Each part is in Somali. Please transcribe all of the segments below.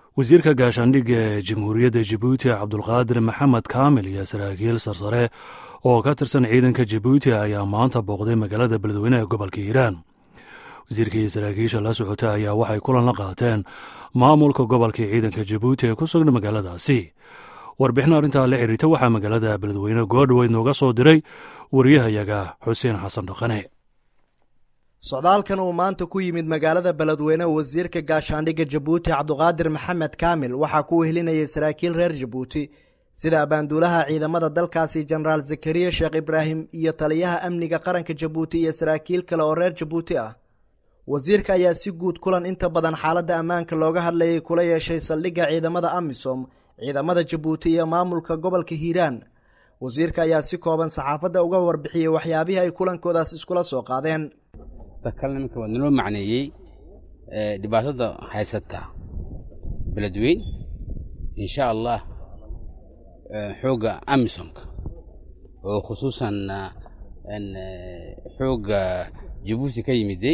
wasiirka gaashaandhigga ee jamhuuriyadda jabuuti cabdulqaadir maxamed kaamil iyo saraakiil sarsare oo ka tirsan ciidanka jabuuti ayaa maanta booqday magaalada beledweyne ee gobolka hiiraan wasiirka iyo saraakiisha la socota ayaa waxay kulan la qaateen maamulka gobolka ciidanka jabuuti ee ku sugna magaaladaasi warbixin arrintaa la xiriirta waxaa magaalada beledweyne goodhoweyd nooga soo diray wariyahayaga xuseen xasan dhaqane socdaalkan uu maanta ku yimid magaalada beledweyne wasiirka gaashaandhigga jabuuti cabduqaadir maxamed kaamil waxaa ku wehelinayay saraakiil reer jabuuti sida abaanduulaha ciidamada dalkaasi jenaraal zakariya sheekh ibraahim iyo taliyaha amniga qaranka jabuuti iyo saraakiil kale oo reer jabuuti ah wasiirka ayaa si guud kulan inta badan xaaladda ammaanka looga hadlayay kula yeeshay saldhigga ciidamada amisom ciidamada jabuuti iyo maamulka gobolka hiiraan wasiirka ayaa si kooban saxaafadda uga warbixiyey waxyaabihii ay kulankoodaas iskula soo qaadeen kale nimanka waa naloo macneeyey dhibaatada haysata beledweyn insha allah xoogga amisomka oo khusuusan xoogga jabuuti ka yimiday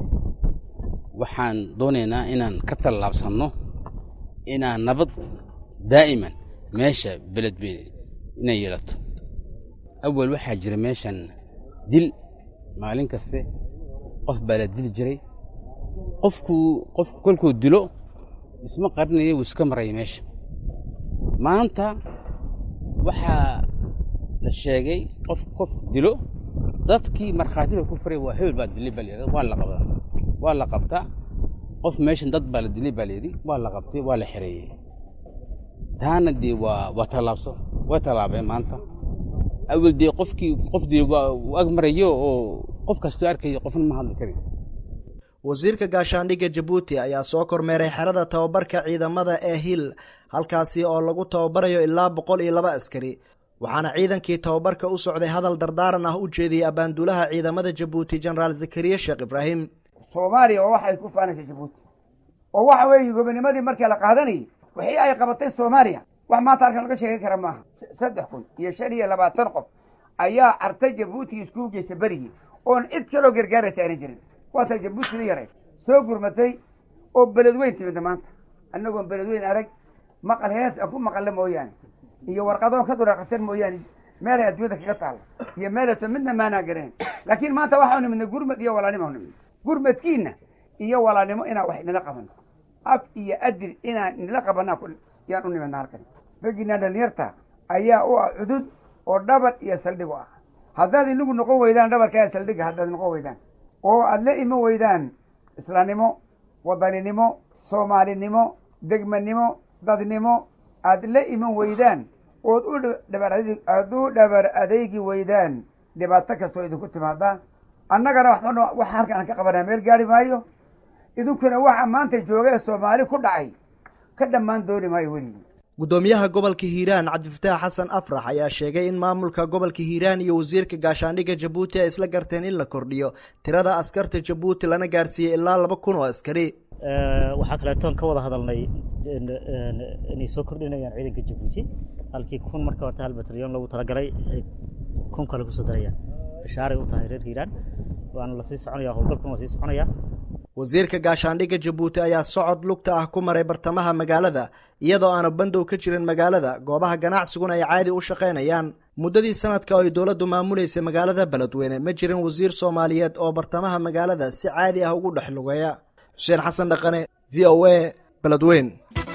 waxaan doonaynaa inaan ka tallaabsanno inaan nabad daa'iman meesha beledweyne inay yeelato awal waxaa jira meeshan dil maalin kaste qof baa la dili jiray qofkuu qofku kolkuu dilo isma qarinaya wuu iska maraya meesha maanta waxaa la sheegay qof qof dilo dadkii markhaati ba ku furay waa hebel baa dilay baa layidhahda waa la qabaa waa la qabtaa qof meeshan dad baa la dilay baa layidhi waa la qabtay waa la xereeyey taana dee waa waa tallaabso way tallaabeen maanta awel dee qofkii qof dee waa uu ag marayo oo qof kastoo arkayo qofna ma hadli karin wasiirka gaashaandhigga jabuuti ayaa soo kormeeray xerada tababarka ciidamada ee hil halkaasi oo lagu tababarayo ilaa boqol iyo laba askari waxaana ciidankii tababarka u socday hadal dardaaran ah u jeediyey abaanduulaha ciidamada jabuuti jenaraal zakariya sheekh ibraahim soomaaliya oo waxay ku faanaysa jabuuti oo waxa weeye gobonimadii markii la qaadanayay wixii ay qabatay soomaaliya wax maanta halkan laga sheegan kara maaha saddex kun iyo shan iyo labaatan qof ayaa artay jabuuti iskugu geysa berigii oon cid kaloo gargaaraysa aanay jirin waata jabuutina yaray soo gurmatay oo beledweyn timida maanta annagoon beledweyn arag maqal hees aan ku maqalla mooyaane iyo warqadoon ka duraaqasan mooyaane meelay adduunyada kaga taalla iyo meelayso midna maanaa gareen laakiin maanta waxau nimidnay gurmad iyo walaalnimo nimid gurmadkiina iyo walaalnimo inaan wax inala qabano af iyo adil inaan inala qabanaa yaan u nimidna halkan raggiinaa dhalinyarta ayaa u ah cudud oo dhabar iyo saldhig u ah haddaad inagu noqon weydaan dhabarkaa saldhigga haddaad noqon weydaan oo aada la iman weydaan islaamnimo wadaninimo soomaalinimo degmanimo dadnimo aada la iman weydaan ood u dhabar aada u dhabar adeegi weydaan dhibaato kastoo idinku timaada annagana waxba waxa halkan aan ka qabanaa meel gaari maayo idinkuna waxa maanta jooga ee soomaali ku dhacay ka dhammaan dooni maayo weligii guddoomiyaha gobolka hiiraan cabdifataax xasan afrax ayaa sheegay in maamulka gobolka hiiraan iyo wasiirka gaashaandhigga jabuuti ay isla garteen in la kordhiyo tirada askarta jabuuti lana gaarsiiyey ilaa laba kun oo askari waxaa kaleetoon ka wada hadalnay inay soo kordhinayaan ciidanka jabuuti halkii kun marka horta hal batalyon loogu talagalay ay kun kale kusoo darayaan bashaaray u tahay reer hiiraan waana lasii soconaya howlgalkuna waa sii soconaya wasiirka gaashaandhigga jabuuti ayaa socod lugta ah ku maray bartamaha magaalada iyadoo aanu bandow ka jirin magaalada goobaha ganacsiguna ay caadi u shaqaynayaan muddadii sanadka oo ay dowladdu maamuleysay magaalada beledweyne ma jirin wasiir soomaaliyeed oo bartamaha magaalada si caadi ah ugu dhex lugeeya xuseen xasan dhaqane v o a beledweyn